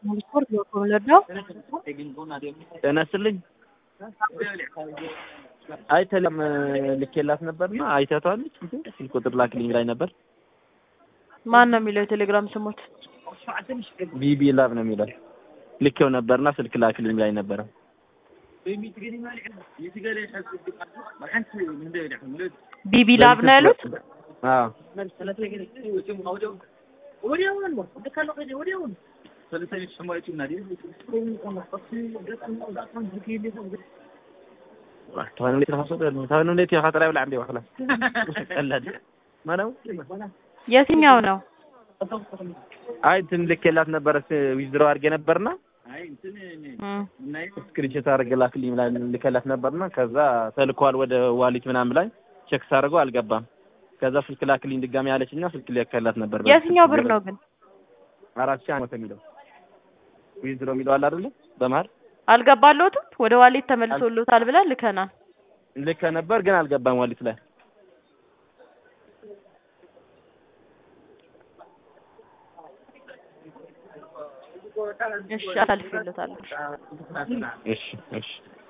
ስፖርት በኮሎራዶ ጤና ይስጥልኝ። አይ ተለም ልኬላት ነበርና አይተቷለች። ስልክ ቁጥር ላክልኝ ላይ ነበር። ማን ነው የሚለው የቴሌግራም ስሞት? ቢቢ ላብ ነው የሚለው ልኬው ነበርና ስልክ ላክልኝ ላይ ነበረ። ቢቢ ላብ ነው ያሉት። አዎ ታውን እንዴት ተፋሰደ ታውን እንዴት ያኸጥራ ይብላ እንዴ ወخلاص ቀላል ማነው የትኛው ነው? አይ እንትን ልኬላት ነበረ ዊዝድሮ አድርጌ ነበርና እም፣ ስክሪንሾት አድርጌ ላክልኝ ብላ ልከላት ነበርና ከዛ ተልኳል ወደ ዋሊት ምናምን ላይ ቼክ ሳደርገው አልገባም። ከዛ ስልክ ላክልኝ ድጋሚ አለችና ስልክ ልከላት ነበር። የትኛው ብር ነው ግን? አራት ሺህ አመት የሚለው ዊዝድሮ የሚለው አለ አይደለ? በመሀል አልገባለሁትም። ወደ ዋሌት ተመልሶልዎታል ብለን ልከናል። ልከ ነበር ግን አልገባም ዋሊት ላይ እሺ አሳልፌለታለሁ። እሺ እሺ